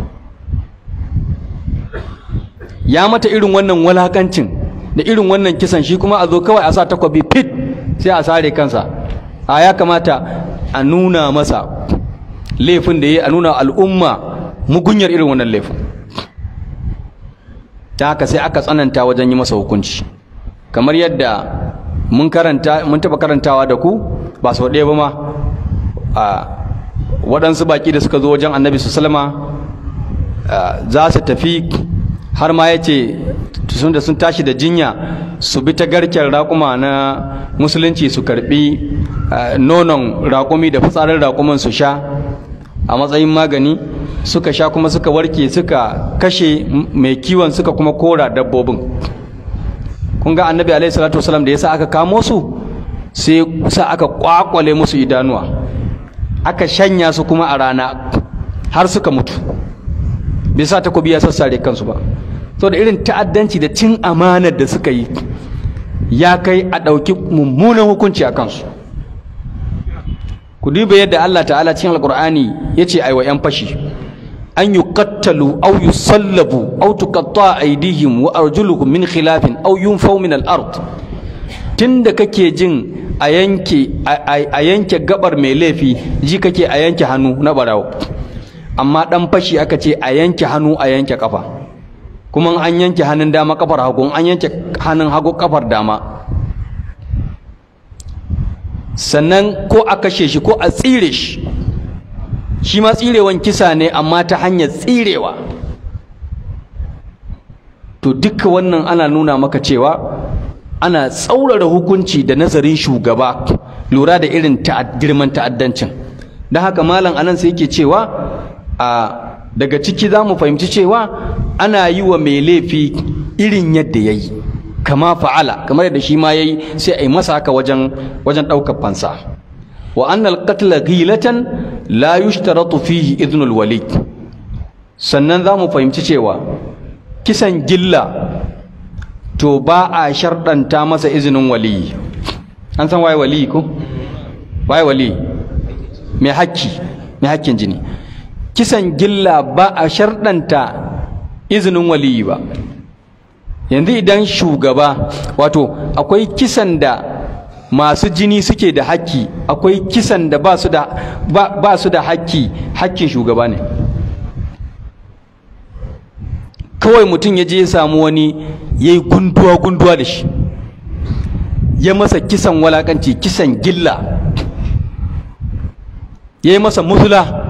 ya mata irin wannan walakancin da irin wannan kisan shi kuma a zo kawai a sa takwabi fit sai a sare kansa a ya kamata a nuna masa laifin da ya a nuna al'umma mugunyar irin wannan laifin ta haka sai aka tsananta wajen yi masa hukunci kamar yadda mun karanta mun taba karantawa da ku ba sau ɗaya ba ma a waɗansu baƙi da suka zo wajen annabi su salama za su tafi har ma ya ce sun da sun tashi da jinya su bi ta garken raƙuma na musulunci su karɓi nonon raƙumi da fitsarin raƙuman su sha a matsayin magani suka sha kuma suka warke suka kashe mai kiwon suka kuma kora dabbobin kun ga annabi alaihi salatu wasalam da yasa aka kamo su sai sa aka kwakwale musu idanuwa aka shanya su kuma a rana har suka mutu bai sa takobi ya sassare kansu ba so da irin ta'addanci da cin amanar da suka yi ya kai a ɗauki mummunan hukunci a kansu ku duba yadda Allah ta'ala cikin alkur'ani ya ce aiwa 'yan fashi an yi kattalu au yi sallabu au tukatta aidihim wa arjuluhum min khilafin au yunfau min al-ard tunda kake jin a yanke a yanke gabar mai laifi ji kake a yanke hannu na barawo amma dan fashi aka ce a yanke hannu a yanke kafa kuma an yanke hannun dama kafar hagu an yanke hannun hagu kafar dama sannan ko a kashe shi ko a tsire shi shi ma tsirewan kisa ne amma ta hanyar tsirewa to duka wannan ana nuna maka cewa ana tsaurara hukunci da nazarin shugaba lura da irin girman ta'addancin don haka malam anan sai yake cewa a daga ciki za mu fahimci cewa ana yi wa mai laifi irin yadda ya yi kama fa'ala kamar yadda shi ma ya yi sai a yi masa haka wajen wajen ɗaukar fansa wa annal qatla ghilatan la yushtaratu fihi idnul wali sannan za mu fahimci cewa kisan gilla to ba a sharɗanta masa izinin waliyi an san waye waliyi ko waye waliyi mai hakki mai hakkin jini kisan gilla ba a sharɗanta izinin waliyi ba yanzu idan shugaba wato akwai kisan da masu jini suke da hakki akwai kisan da ba su da ba su da hakki hakkin shugaba ne kawai mutum ya je ya samu wani ya yi gunduwa gunduwa da shi ya masa kisan walakanci kisan gilla ya yi masa musula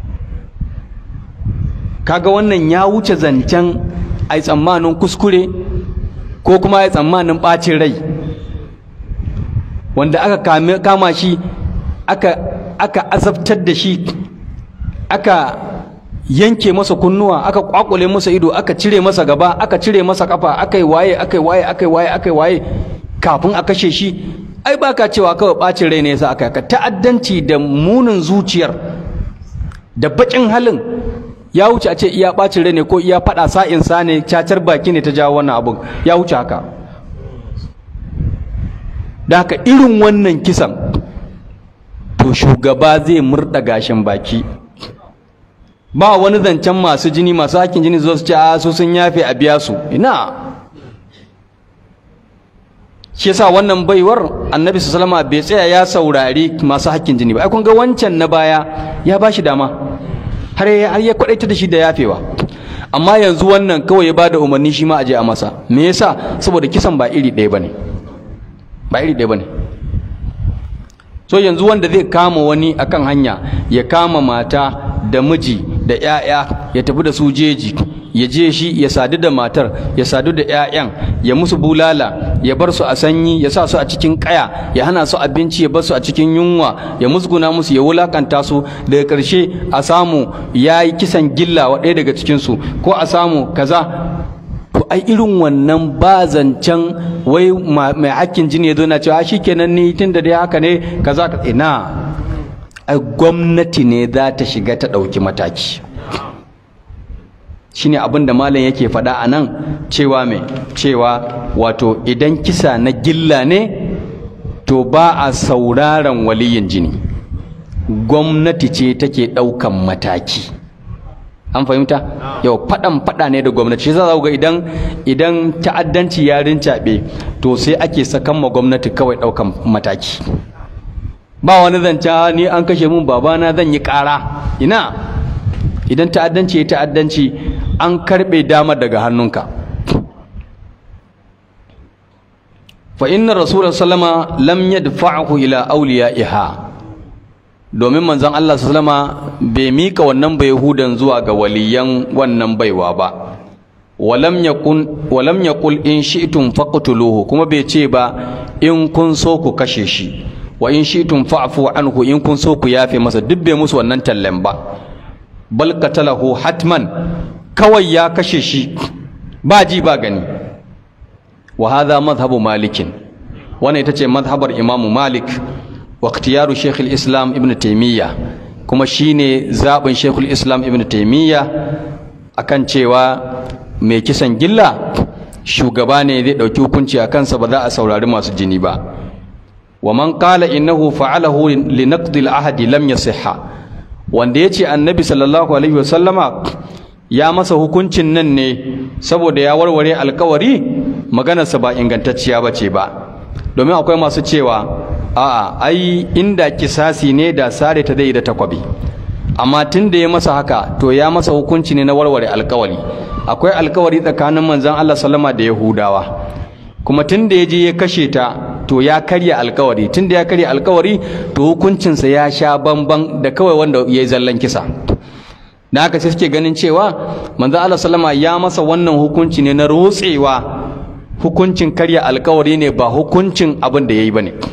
kaga wannan ya wuce zancen a yi tsammanin kuskure ko kuma a yi tsammanin ɓacin rai wanda aka kama shi aka, aka azabtar da shi aka yanke masa kunnuwa aka kwakule masa ido aka cire masa gaba aka cire masa kafa aka yi waye aka yi waye aka yi waye aka yi waye kafin a kashe shi ai baka cewa kawai ɓacin rai ne yasa aka ka ta'addanci da munin zuciyar da baƙin halin ya wuce a ce iya ɓacin rai ne ko iya faɗa sa'in sa ne cacar baki ne ta jawo wannan abun ya wuce haka da haka irin wannan kisan to shugaba zai murɗa gashin baki ba wani zancen masu jini masu hakin jini zuwa su ce a su sun yafe a biya su ina shi yasa wannan baiwar annabi sallama bai tsaya ya saurari masu hakkin jini ba ai kun ga wancan na baya ya ba shi dama har ya har ya kwadaita da shi da yafewa amma yanzu wannan kawai ya bada umarni shi ma a je a masa me yasa saboda kisan ba iri ɗaya bane ba iri ɗaya bane so yanzu wanda zai kama wani akan hanya ya kama mata da miji da 'ya'ya ya tafi da su jeji ya je shi ya sadu da matar ya sadu da 'ya'yan ya musu bulala ya bar su a sanyi ya sa su a cikin kaya ya hana su abinci ya bar su a cikin yunwa ya musguna musu ya wulakanta su daga ƙarshe a samu ya yi kisan gilla wa ɗaya daga cikinsu ko a samu kaza to ai irin wannan ba zancen wai mai hakkin jini ya zo na cewa shikenan ni tun da dai haka ne kaza ka ina ai gwamnati ne za ta shiga ta ɗauki mataki shine abin da malam yake faɗa a nan cewa mai cewa wato idan kisa na gilla ne to ba a sauraron waliyin jini gwamnati ce take ɗaukan mataki an fahimta yau faɗan faɗa ne da gwamnati shi za ga idan idan ta'addanci ya rincaɓe to sai ake sakan ma gwamnati kawai ɗaukan mataki ba wani zance ni an kashe mun babana zan yi ƙara ina idan ta'addanci ya ta'addanci an karbe damar daga hannunka fa inna rasulullah sallama lam yadfa'hu ila awliya'iha domin manzon Allah sallama bai mika wannan bai hudan zuwa ga waliyan wannan baiwa ba walam yakun walam yaqul in shi'tum faqtuluhu kuma bai ce ba in kun so ku kashe shi wa in shi'tum fa'fu anhu in kun so ku yafe masa duk bai musu wannan tallen ba bal qatalahu hatman kawai ya kashe shi ba ji ba gani wa hadha madhhabu malikin wannan ita ce madhhabar imamu malik wa ikhtiyaru shaykh islam ibn taymiyyah kuma shine zabin shaykh islam ibn taymiyyah akan cewa mai kisan gilla shugaba ne zai dauki hukunci a kansa ba za a saurari masu jini ba wa man qala innahu fa'alahu li naqdi al-ahd lam yasihha wanda yace annabi sallallahu alaihi wasallama ya masa hukuncin nan ne saboda ya warware alkawari maganarsa ba ingantacciya bace ba domin akwai masu cewa a'a ai inda kisasi ne da sare ta dai da takwabi amma tun da ya masa haka to ya masa hukunci ne na warware alkawari akwai alkawari tsakanin manzon Allah sallama da Yahudawa kuma tun da ya je ya kashe ta to ya karya alkawari tun da ya karya alkawari to hukuncinsa ya sha bamban da kawai wanda ya yi zallan kisa da haka sai suke ganin cewa manzon Allah sallama ya masa wannan hukunci ne na rotsewa hukuncin karya alkawari ne ba hukuncin abin da ya yi ba ne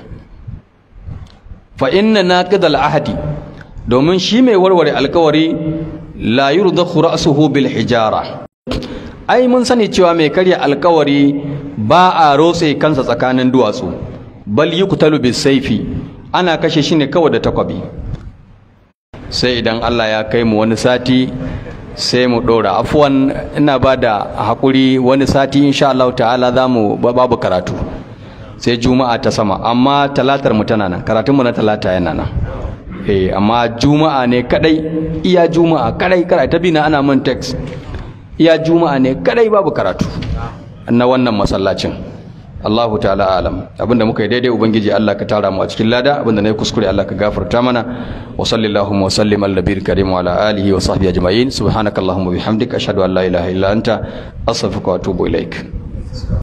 fa inna naqidal ahadi domin shi mai warware alkawari la yurdakhu ra'suhu bil hijara ai mun sani cewa mai karya alkawari ba a rotse kansa tsakanin duwatsu bal yuqtalu bis saifi ana kashe shi ne kawai da takwabi sai idan Allah ya kai mu wani sati sai mu ɗora afuwan ina ba da haƙuri wani sati insha Allah ta'ala za mu babu karatu sai juma'a ta sama amma talatar mu tana nan karatunmu na talata yana nan eh amma juma'a ne kadai iya juma'a kadai kadai ta bina ana min text iya juma'a ne kadai babu karatu na wannan masallacin Allahu ta'ala alam abinda muka yi daidai ubangiji Allah ka tara mu a cikin lada abinda nayi kuskure Allah ka gafarta mana wa sallallahu wa sallim ala nabiyil karim wa ala alihi wa sahbihi ajma'in subhanakallahumma bihamdika ashhadu an la ilaha illa anta astaghfiruka wa atubu ilaik